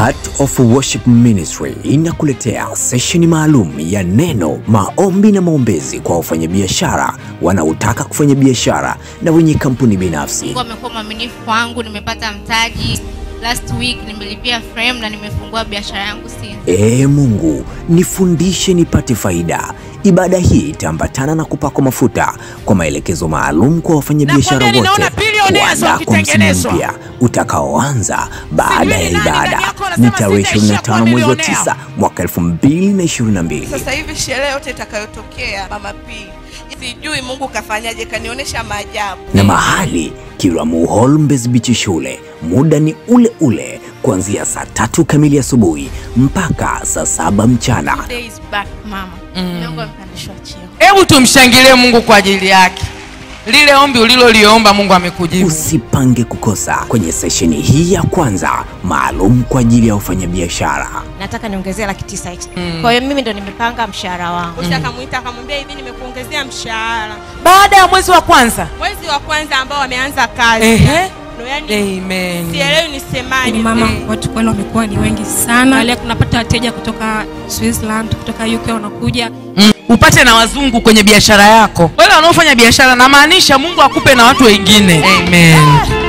Heart of Worship Ministry inakuletea sesheni maalum ya neno, maombi na maombezi kwa wafanyabiashara wanaotaka kufanya biashara na wenye kampuni binafsi. Mungu amekuwa mwaminifu kwangu, nimepata mtaji. Last week nimelipia frame na nimefungua biashara yangu since. Ee Mungu, nifundishe nipate faida. Ibada hii itaambatana na kupakwa mafuta kwa maelekezo maalum kwa wafanyabiashara Nakwambia wote ninaona billionaires kuandaa kwa msimu wakitengenezwa. mpya utakaoanza baada ya Sijui ni nani ibada. ndani yako Ni anasema tarehe sitaishia 25 kuwa mwezi wa millionaire. 9 mwaka 2022. Sasa hivi sherehe yote itakayotokea Mama P, sijui Mungu kafanyaje, kanionyesha maajabu. na mahali Kiramu Hall Mbezi Beach shule. Muda ni ule ule kuanzia saa tatu kamili asubuhi mpaka saa saba mchana. Days back mama. Mungu amepandishwa cheo. hebu tumshangilie mungu kwa ajili yake lile ombi uliloliomba mungu amekujibu Usipange kukosa kwenye sesheni hii ya kwanza maalum kwa ajili ya wafanyabiashara. nataka niongezee laki tisa extra. Kwa hiyo mimi ndo nimepanga mshahara wangu. Bosi akamwita akamwambia hivi, nimekuongezea mshahara baada ya mwezi wa kwanza mwezi wa kwanza ambao wameanza kazi. Ehe. Ndo yani Amen. sielewi nisemaje. Ni mama watu kweli wamekuwa ni wengi sana. Wale tunapata wateja kutoka Switzerland, kutoka UK wanakuja. Mm. upate na wazungu kwenye biashara yako wale wanaofanya biashara namaanisha mungu akupe na watu wengine Amen.